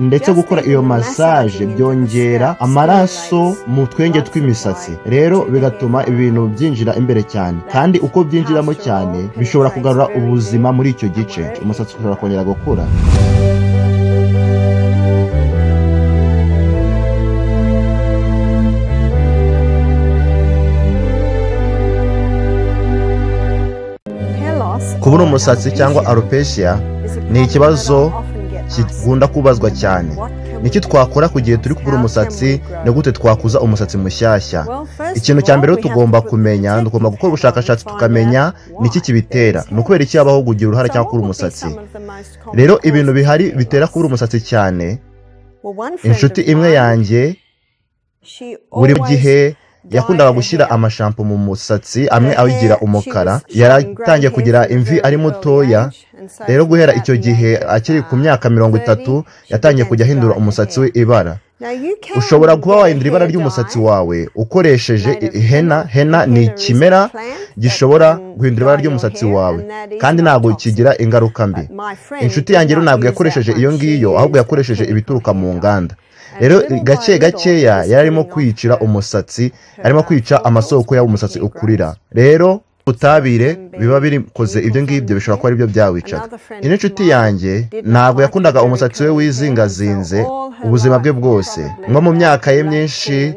ndetse gukora iyo massage byongera amaraso mu twenge tw'imisatsi rero bigatuma ibintu byinjira imbere cyane kandi uko byinjiramo cyane bishobora kugarura ubuzima muri icyo gice umusatsi ushobora kongera gukura kubura umusatsi cyangwa alopecia ni ikibazo kigunda kubazwa cyane niki twakora ku gihe turi kubura umusatsi ni gute twakuza umusatsi mushyashya ikintu cya mbere tugomba kumenya tugomba gukora ubushakashatsi tukamenya niki kibitera ni ukubera iki habaho kugira uruhare cyangwa kubura umusatsi rero ibintu bihari bitera kubura umusatsi cyane inshuti imwe yanjye buri gihe yakundaga gushyira amashampo mu musatsi amwe awigira umukara yaratangiye kugira imvi ari mutoya rero guhera icyo gihe akiri ku myaka mirongo itatu yatangiye kujya ahindura umusatsi we ibara ushobora kuba wahindura ibara ry'umusatsi wawe ukoresheje hena hena ni ikimera gishobora guhindura ibara ry'umusatsi wawe kandi ntabwo kigira ingaruka mbi inshuti yanjye rero ntabwo yakoresheje iyo ngiyo ahubwo yakoresheje ibituruka mu nganda rero gake gakeya yari arimo kwicira umusatsi arimo kwica amasoko y'aho umusatsi ukurira rero ubutabire biba birikoze ibyo ngibyo bishobora kuba aribyo byawicaga ino inshuti yanjye ntabwo yakundaga umusatsi we wizingazinze ubuzima bwe bwose nko mu myaka ye myinshi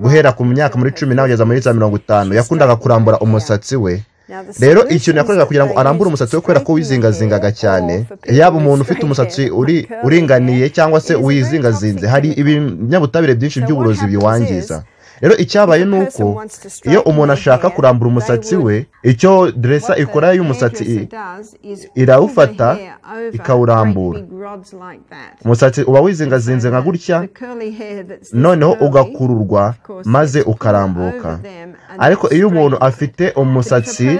guhera ku myaka muri cumi n'abageza muri za mirongo itanu yakundaga kurambura umusatsi we rero ikintu yakoraga kugira ngo arambure umusatsi we kubera ko wizingazingaga cyane yaba umuntu ufite umusatsi uringaniye cyangwa se wizingazinze hari ibinyabutabire byinshi by'uburozi biwangiza rero icyabaye ni uko iyo umuntu ashaka kurambura umusatsi we icyo deresa ikora y'umusatsi irawufata ikawurambura umusatsi uba wizingazinze nka gutya noneho ugakururwa maze ukarambuka ariko iyo umuntu afite umusatsi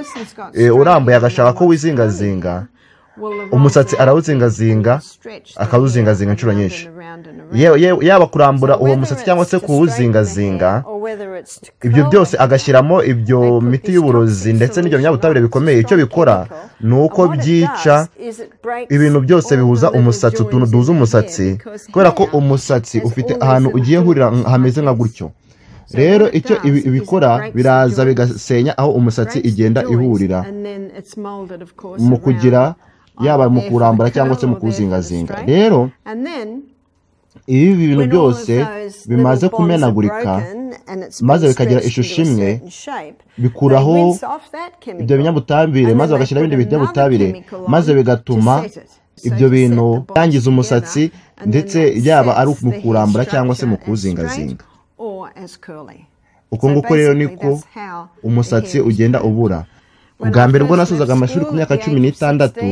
urambuye agashaka ko wizingazinga umusatsi arawuzingazinga akawuzingazinga inshuro nyinshi yaba kurambura uwo musatsi cyangwa se kuwuzingazinga ibyo byose agashyiramo ibyo miti y'uburozi ndetse n'ibyo binyabutabire bikomeye icyo bikora ni uko byica ibintu byose bihuza umusatsi utuntu duhuza umusatsi kubera ko umusatsi ufite ahantu ugiye hurira hameze nka gutyo rero icyo bikora biraza bigasenya aho umusatsi igenda ihurira mu kugira yaba mu kurambura cyangwa se mu kuwuzingazinga rero iyo ibi bintu byose bimaze kumenagurika maze bikagira ishusho imwe bikuraho ibyo binyabutabire maze bagashyiraho ibindi binyabutabire maze bigatuma ibyo bintu byangiza umusatsi ndetse yaba ari mu kurambura cyangwa se mu kuwuzingazinga uko nguko rero niko umusatsi ugenda ubura ubwa mbere ubwo nasozaga amashuri ku myaka cumi n'itandatu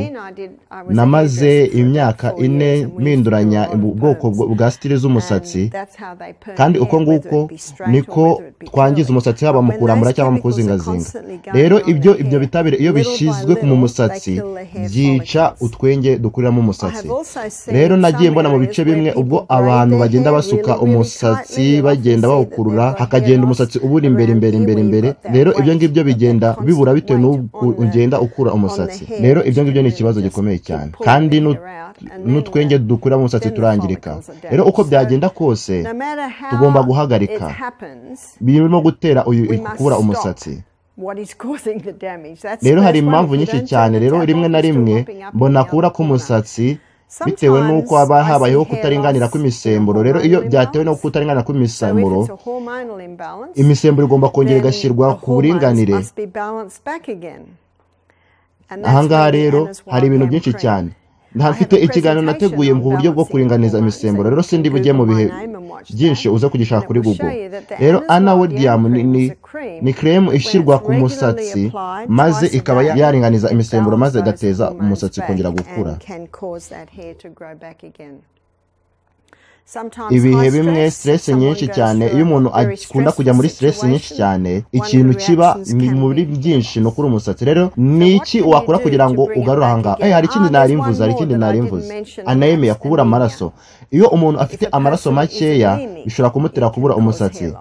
namaze imyaka ine mpinduranya ubwoko bwa sitire z'umusatsi kandi uko nguko niko twangiza umusatsi haba mu kurambura cyangwa mu kuzingazinga rero ibyo ibyo bitabire iyo bishyizwe mu musatsi byica utwenge dukuriramo umusatsi rero nagiye mbona mu bice bimwe ubwo abantu bagenda basuka umusatsi bagenda bawukurura hakagenda umusatsi ubura imbere imbere imbere imbere rero ibyo ngibyo bigenda bibura bitewe n'ubu ugenda ukura umusatsi rero ibyo ngibyo ni ikibazo gikomeye cyane kandi n'utwenge dukura mu musatsi turangirika rero uko byagenda kose tugomba guhagarika birimo gutera kubura umusatsi rero hari impamvu nyinshi cyane rero rimwe na rimwe mbona kubura k'umusatsi bitewe n'uko haba habayeho kutaringanira kw'imisemburo rero iyo byatewe no kutaringanira kw'imisemburo imisemburo igomba kongera igashyirwa ku buringanire ahangaha rero hari ibintu byinshi cyane ntafite ikiganiro nateguye mu buryo bwo kuringaniza imisemburo rero sindi bujye mu bihe byinshi uza kugishaka kuri google rero ana wodiyamu ni keremu ishyirwa ku musatsi maze ikaba yaringaniza imisemburo maze igateza umusatsi kongera gukura ibihe bimwe siteresi nyinshi cyane iyo umuntu akunda kujya muri siteresi nyinshi cyane ikintu kiba muri byinshi ni ukuri umusatsi rero ni iki wakora kugira ngo ugarure ahangaha hari ikindi narimvuze hari ikindi narimvuze anayemeya kubura amaraso iyo umuntu afite amaraso makeya bishobora kumutera kubura umusatsi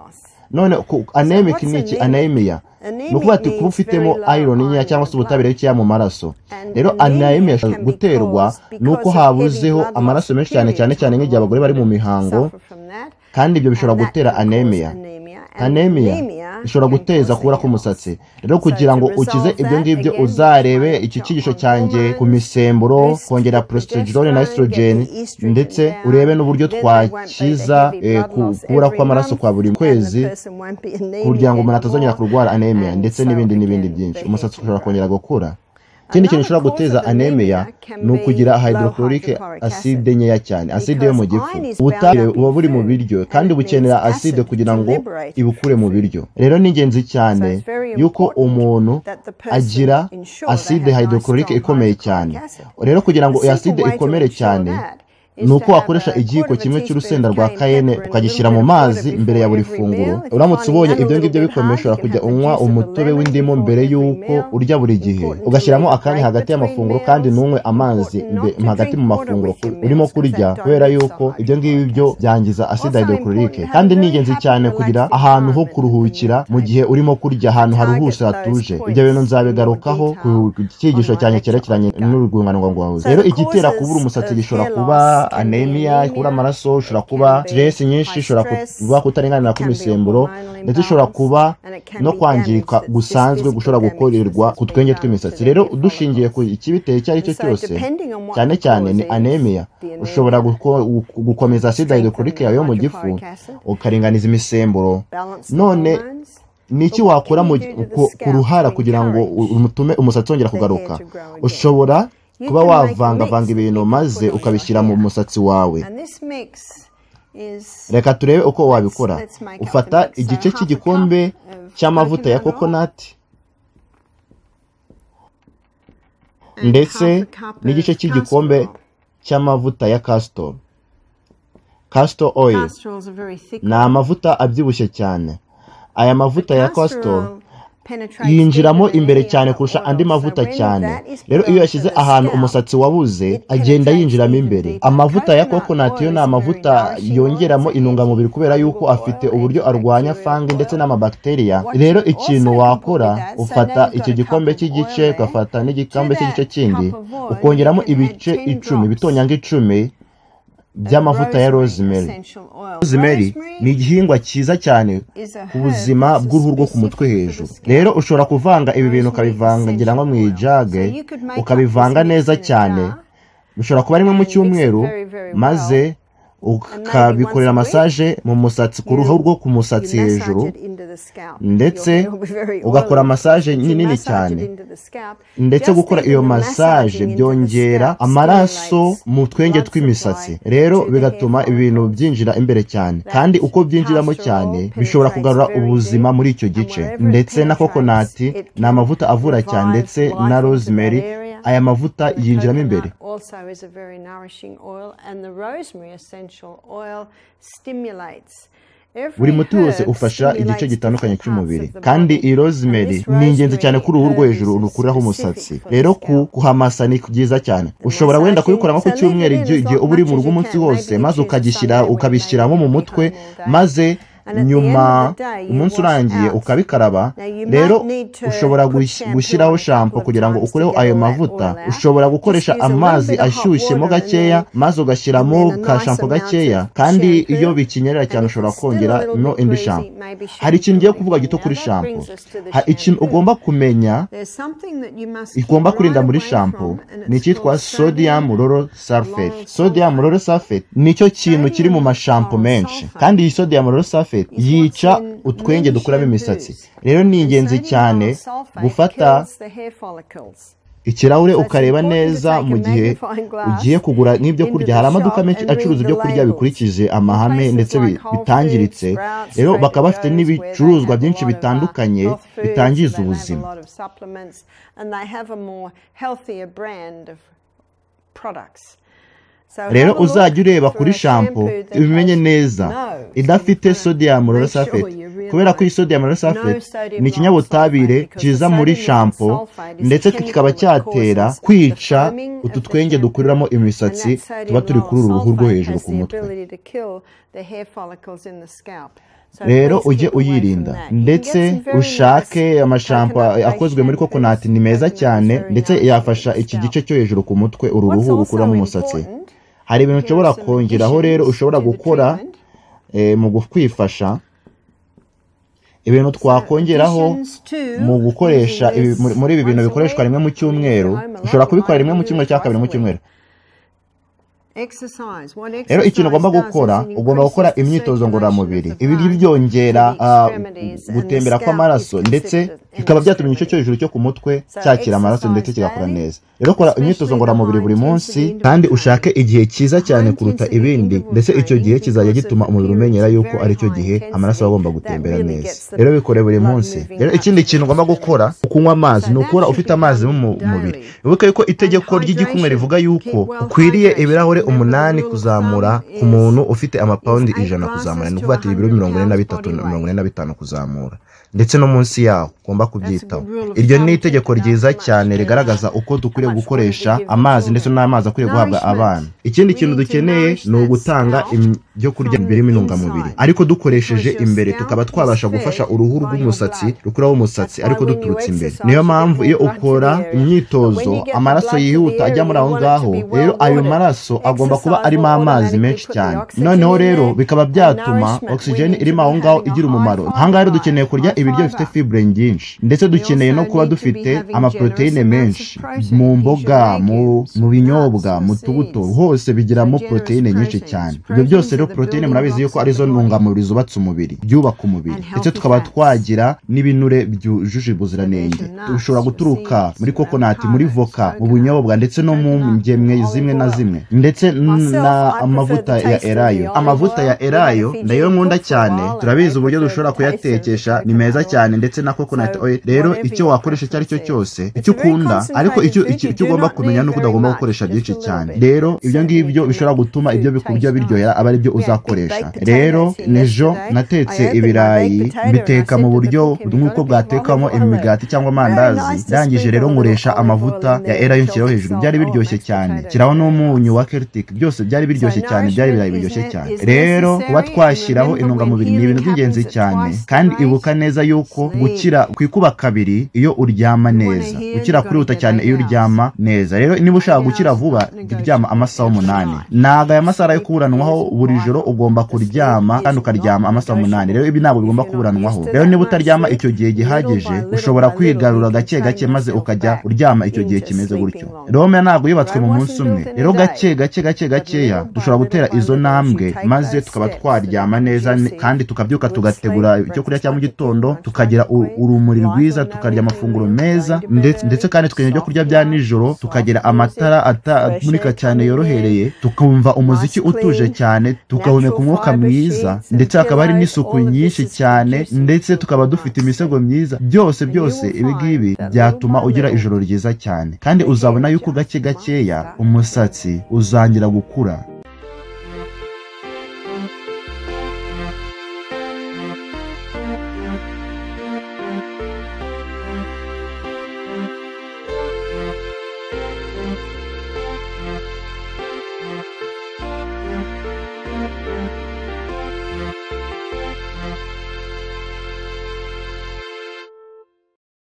none ku- anemic ni iki anemia ni ukuvuga ati kuba ufitemo iron nkeya cyangwa se ubutabire bukeya mu maraso rero anemia ishobora guterwa n'uko habuzeho amaraso menshi cyane cyane cyane nk'igihe abagore bari mu mihango kandi ibyo bishobora gutera anemia anemia ishobora guteza kubura k'umusatsi rero kugira ngo ukize ibyo ngibyo uzarebe iki cyigisho cyanjye ku misemburo kongera prostrogirone na estrogen ndetse urebe n'uburyo twakiza eh, ku- kubura kw'amaraso kwa buri kwezi kugira ngo umuntu atazongera kurwara anemia ndetse n'ibindi n'ibindi byinshi umusatsi ushobora kongera gukura ikindi kintu gishobora guteza anemia ni ukugira hydrochloric acide nkeya cyane acide yo mu gifu ubutabire buba buri mu biryo kandi bukenera acide kugira ngo ibukure mu biryo rero ni ingenzi cyane yuko umuntu agira acide hydrochloric ikomeye cyane rero kugira ngo iyo acide ikomere cyane ni uko wakoresha igihiko kimwe cy'urusenda rwa kayene ukagishyira mu mazi mbere ya buri funguro uramutse ubonye ibyo ngibyo bikomeye ushobora kujya unywa umutobe w'indimu mbere y'uko urya buri gihe ugashyiramo akanya hagati y'amafunguro kandi ntunywe amazi mbe- hagati mu mafunguro ku- urimo kurya kubera yuko ibyo ngibyo byangiza acide hydrochloric kandi ni ingenzi cyane kugira ahantu ho kuruhukira mu gihe urimo kurya ahantu haruhuse hatuje ibyo bintu nzabigarukaho ku ku cyigisho cyanjye cyerekeranye n'urwungano ngogozi rero igitera kubura umusatsi gishobora kuba anemia kubura amaraso ushobora kuba stress nyinshi ishobora kuba kutarenganira kw'imisemburo ndetse ishobora kuba no kwangirika gusanzwe gushobora gukorerwa ku twenge tw'imisatsi rero dushingiye ku ikibiteye icyo ari cyo cyose cyane cyane ni anemia ushobora guko- gu- gukomeza acide hydrochloric yawe yo mu gifu ukaringaniza imisemburo none ni iki wakora mu- ku- ku ruhara kugira ngo u- umutume umusatsi wongera kugaruka ushobora kuba wavangavanga ibintu maze ukabishyira mu musatsi wawe reka turebe uko wabikora ufata igice cy'igikombe cy'amavuta ya kokonati ndetse n'igice cy'igikombe cy'amavuta ya kastor kastor oil ni amavuta abyibushye cyane aya mavuta ya kastor yinjiramo imbere cyane kurusha andi mavuta cyane rero iyo yashyize ahantu umusatsi wabuze agenda yinjiramo imbere amavuta ya kokonati yo ni amavuta yongeramo intungamubiri kubera yuko afite uburyo arwanya fangi ndetse n'amabakteriya rero ikintu wakora ufata icyo gikombe cy'igice ugafata n'igikombe cy'igice kindi ukongeramo ibice icumi bitonyanga icumi by'amavuta ya rosemary rosemary ni igihingwa cyiza cyane ku buzima bw'uruhu rwo ku mutwe hejuru rero ushobora kuvanga ibi bintu ukabivanga ngira ngo mu ijage ukabivanga neza cyane bishobora kuba rimwe mu cyumweru maze ukabikorera masaje mu musatsi ku ruhu rwo ku musatsi hejuru ndetse ugakora masaje nini cyane ndetse gukora iyo masaje byongera amaraso mu twenge tw'imisatsi rero bigatuma ibintu byinjira imbere cyane kandi uko byinjiramo cyane bishobora kugarura ubuzima muri icyo gice ndetse na kokonati ni amavuta avura cyane ndetse na rosemary aya mavuta yinjiramo imbere also is a very nourishing oil, and the rosemary essential oil stimulates. buri muti wose ufasha igice gitandukanye cy'umubiri kandi iyi rosemary ni ingenzi cyane kuri uruhu rwo hejuru rukuriraho umusatsi rero ku kuhamasa ni byiza cyane ushobora wenda kubikora nko ku cyumweru igihe igihe uba uri mu rugo umunsi wose maze ukagishyira ukabishyiramo mu mutwe maze nyuma umunsi urangiye ukabikaraba rero ushobora gush- gushyiraho shampo kugira ngo ukureho ayo mavuta ushobora gukoresha amazi ashyushyemo gakeya maze ugashyiramo ka shampo gakeya kandi iyo bikinyerera cyane ushobora kongera no indi shampo hari ikintu ngiye kuvuga gito kuri shampo Ha- ikintu ugomba kumenya igomba kurinda muri shampo ni icyitwa sodium loro sulfate sodium loro sulfate nicyo kintu kiri mu mashampo menshi kandi iyi sodium loro sulfate yica utwenge dukuramo imisatsi rero ni ingenzi cyane gufata ikirahure ukareba neza mu gihe ugiye kugura n'ibyo kurya hari amaduka menshi acuruza ibyo kurya bikurikije amahame ndetse bi- bitangiritse rero bakaba bafite n'ibicuruzwa byinshi bitandukanye bitangiza ubuzima rero uzajya ureba kuri shampo ubimenye neza idafite sodium loro sulfate kubera ko iyi sodium loro sulfate ni ikinyabutabire kiza muri shampo ndetse kikaba cyatera kwica utu twenge dukuriramo imisatsi tuba turi kuri uru ruhu rwo hejuru ku mutwe rero ujye uyirinda ndetse ushake amashampo akozwe muri kokonati ni meza cyane ndetse yafasha iki gice cyo hejuru ku mutwe uru ruhu gukuramo umusatsi hari ibintu ushobora kongeraho rero ushobora gukora mu kwifasha ibintu twakongeraho mu gukoresha muri ibi bintu bikoreshwa rimwe mu cyumweru ushobora kubikora rimwe mu cyumweru cyangwa kabiri mu cyumweru rero ikintu ugomba gukora ugomba gukora imyitozo ngororamubiri ibi byongera gutembera kw'amaraso ndetse bikaba byatuma igice cyo hejuru cyo ku mutwe cyakira amaraso ndetse kigakora neza rero kora imyitozo ngororamubiri buri munsi kandi ushake igihe cyiza cyane kuruta ibindi ndetse icyo gihe kizajya gituma umubiri umenyera yuko aricyo gihe amaraso aba agomba gutembera neza rero bikore buri munsi rero ikindi kintu ugomba gukora ukunywa amazi ni ukura ufite amazi mu mubiri wibuke yuko itegeko ry'igikumwe rivuga yuko ukwiriye ibirahure umunani kuzamura ku muntu ufite amapawundi ijana kuzamura ni ukuvuga ati ibiro mirongo ine na bitatu mirongo ine na bitanu kuzamura ndetse no munsi yaho ugomba kubyitaho iryo ni itegeko ryiza cyane rigaragaza uko dukwiriye gukoresha amazi ndetse n'amazi akwiriye guhabwa abana ikindi kintu dukeneye ni ugutanga ibyo kurya birimo intungamubiri ariko dukoresheje imbere tukaba twabasha gufasha uruhu rw'umusatsi rukuraho umusatsi ariko duturutse imbere niyo mpamvu iyo ukora imyitozo amaraso yihuta ajya muri aho ngaho rero ayo maraso agomba kuba arimo amazi menshi cyane noneho rero bikaba byatuma ogisijeni irimo aho ngaho igira umumaro ahangaha rero dukeneye kurya ibiryo bifite fibure nyinshi ndetse dukeneye no kuba dufite amaporoteyine menshi mu mboga mu binyobwa mu tubuto hose bigiramo poroteyine nyinshi cyane ibyo byose rero poroteyine murabizi yuko arizo ntungamubiri zubatse umubiri byubaka umubiri ndetse tukaba twagira n'ibinure byujuje ubuziranenge dushobora guturuka muri kokonati muri voka mu bunyobwa ndetse no mu ngemwe zimwe na zimwe ndetse n'amavuta ya erayo amavuta ya erayo nayo nkunda cyane turabizi uburyo dushobora kuyatekesha ni meza cyane ndetse na coconut oil rero icyo wakoresha icyo ari cyo cyose icyo ukunda ariko icyo ugomba kumenya ni uko udagomba gukoresha byinshi cyane rero ibyo ngibyo bishobora gutuma ibyo bikurya biryohera aba ari byo uzakoresha rero n'ejo natetse ibirayi mbiteka mu buryo nk'uko bwatekamo imigati cyangwa amandazi ndangije rero nkoresha amavuta ya erayo nshyiraho hejuru byari biryoshye cyane shyiraho n'umunyu wa keltic byose byari biryoshye cyane byari ibirayi biryoshye cyane rero kuba twashyiraho intungamubiri ni ibintu by'ingenzi cyane kandi ibuka neza yuko gukira kwikuba kabiri iyo uryama neza gukira kurihuta cyane iyo uryama neza rero niba ushaka gukira vuba jya uryama amasaha umunani ntabwo aya masaha yo kuburanwaho buri joro ugomba kuryama kandi ukaryama amasaha umunani rero ibi ntabwo bigomba kuburanwaho rero niba utaryama icyo gihe gihagije ushobora kwigarura gake gake maze ukajya uryama icyo gihe kimeze gutyo rome ntabwo yubatswe mu munsi umwe rero gake gake gake gakeya dushobora gutera izo ntambwe maze tukaba twaryama neza kandi tukabyuka tugategura icyo kurya cya mu gitondo tukagira urumuri rwiza tukarya amafunguro meza ndetse kandi tukarya ibyo kurya bya nijoro tukagira amatara atamurika cyane yorohereye tukumva umuziki utuje cyane tukahumeka umwuka mwiza ndetse hakaba hari n'isuku nyinshi cyane ndetse tukaba dufite imisego myiza byose byose ibi ngibi byatuma ugira ijoro ryiza cyane kandi uzabona yuko gake gakeya umusatsi uzangira gukura